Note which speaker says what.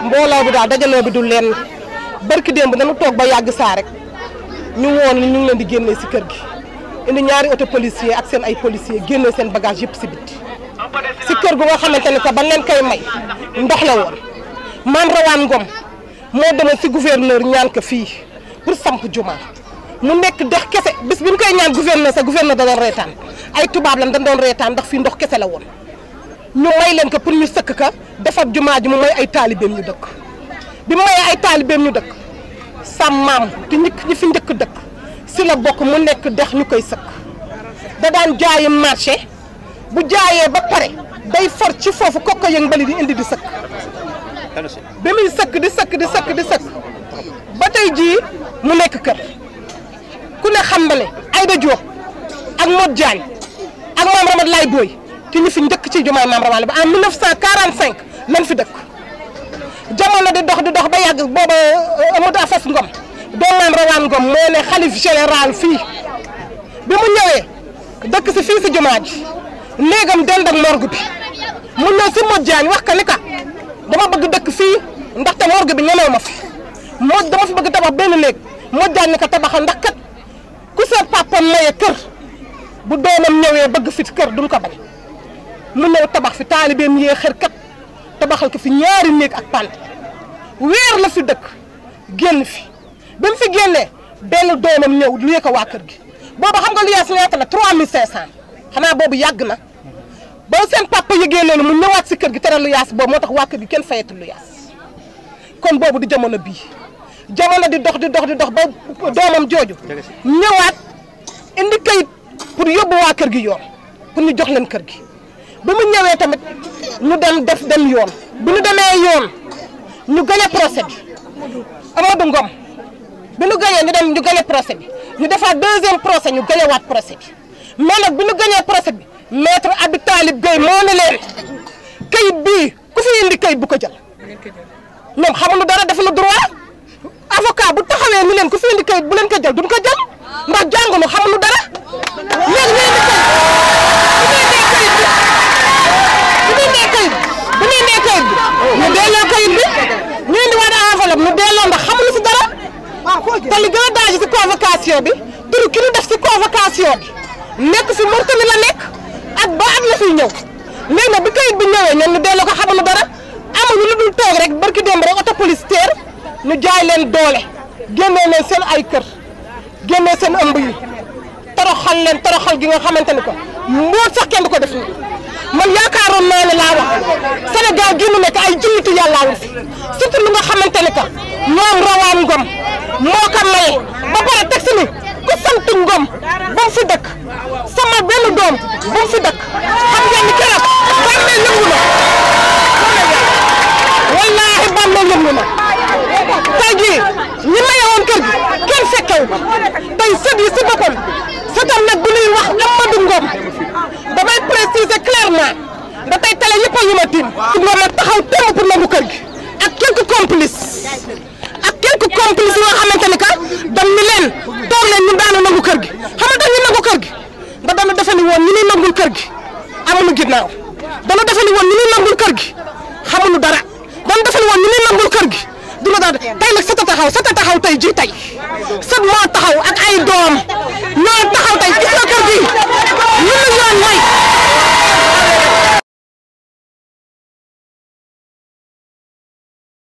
Speaker 1: mbooloo bi daal dajaloo bi du leen barki démb dañu toog ba yàgg saa rek ñu woon ni ñu ngi leen di génnee si kër gi indi ñaari auto policier ak seen ay policier génnee seen bagage yëpp si biti si kër gu nga xamante ni que ban leen koy may ndox la woon maam rawaan ngom moo demoon si gouverneur ñaan ko fii pour samp juma mu nekk dex kese bis bi ñu koy ñaan gouverneur sa gouverneur da doon reetaan ay tubaab lan dañ doon reetaan ndax fii ndox kese la woon ñu may leen ko pour ñu sëkk ka defar jumaa ji mu may ay taalibeem ñu dëkk bi mu mayee ay taalibeem ñu dëkk sam maam te ñi ñi fi njëkk dëkk si la bokk mu nekk dex ñu koy sëkk da daan jaayi marché bu jaayee ba pare day for ci foofu kokko yëng mbali di indi di sëkk bi muy sëkk di sëkk di sëkk di sëkk ba tey jii mu nekk kër ku ne xam na ne Aïda Diop ak Modou Diagne ak maam Ramad Lay Boy te ñu fi njëkk ci jumaay maam Ramad ba en 1945 lañ fi dëkk jamono di dox di dox ba yàgg booba Amadou Afas Ngom doo maam Rawaan Ngom moo ne xalif général fii bi mu ñëwee dëkk si fii si jumaa ji néegam dend ak morgue bi mu ñëw si Modou Diagne wax ka ni ka dama bëgg dëkk fii ndaxte morgue bi ñemew ma fi moo dama fi bëgg tabax benn néeg Modou Diagne ni ko tabaxal ndax kat ku sa papa maye kër bu doomam ñëwee bëgg fi kër duñ ko bañ mu ñëw tabax fi taalibeem yee xër kat tabaxal ko fi ñaari néeg ak pant weer la fi dëkk génn fi ba mu fi génnee benn doomam ñëw luyee ko waa kër gi boobu xam nga lu yaas ñaata la 3500 xanaa boobu yàgg na ba seen papa yëgee loolu mu ñëwaat si kër gi tere lu yaas boobu moo tax waa kër gi kenn fayatul lu yaas kon boobu di jamono bii jamono di dox di dox di dox ba doomam jooju ñëwaat indi kayit pour yóbbu waa kër gi yoon pour ñu jox leen kër gi bi mu ñëwee tamit ñu dem def dem yoon bi ñu demee yoon ñu gañe procès bi Amadou Ngom bi ñu gañee ñu dem ñu gañe procès bi ñu defaat deuxième procès ñu gañewaat procès bi mais nag bi ñu gañee procès bi maître Abdou Talib Gueye moo ne leen kayit bii ku fi indi kayit bu ko jël ñoom xamuñu dara defuñu droit avocat bu taxawee ni leen ku fi indi kayit bu leen ko jël duñ ko jël ndax jànguñu xamuñu dara léegi ñu indi kayit bu ñu indee kayit bu ñu indee kayit bi ñu delloo kayit bi ñu indi waat enveloppe ñu delloo ndax xamuñu si dara te li gën a daaj si convocation bi turu ki ñu def si convocation bi nekk fi Mauritanie la nekk at ba at la fiy ñëw léegi nag bi kayit bi ñëwee ñoom ñu delloo ko xamuñu dara amuñu lu dul toog rek barki démb rek auto police teer ñu jaay leen doole génnee leen seen ay kër génnee seen ëmb yi toroxal leen toroxal gi nga xamante ni ko mboot sax kenn du ko def nii man yaakaaroon naa ne laa wax Sénégal gi mu nekk ay jullitu yàllaa ngi fi surtout lu nga xamante ni que ñoom rawaan ngom moo ko maye ba pare teg si ni ku sant ngom ba mu fi dëkk sama benn doom ba mu fi dëkk xam ngeen ni keroog bàmmeel yëngu na wallaahi bàmmeel yëngu na tey jii ñi maye woon kër gi kenn fekkewu ko tey sët yi si boppam sëtam nag bu ñuy wax Amadou Ngom damay préciser clairement da tey télé yëpp a ñu ma tiim ngom nag taxaw temm pour nangu kër gi ak quelques complices ak quelques complices yoo xamante ni que dam ni leen toog leen ñu daanu nangu kër gi xam nga dañu nangu kër gi da dana defe ni woon ñu ñuy nangul kër gi amuñu ginnaaw dana defe ni woon ñu ñuy nangul kër gi xamuñu dara dana defe ni woon ñu ñuy nangul kër gi dina daal tey nag sët a taxaw sët a taxaw tey ji tey sët moo taxaw ak ay doom ñoo taxaw tey gis nga kër gi ñu ñu yoon may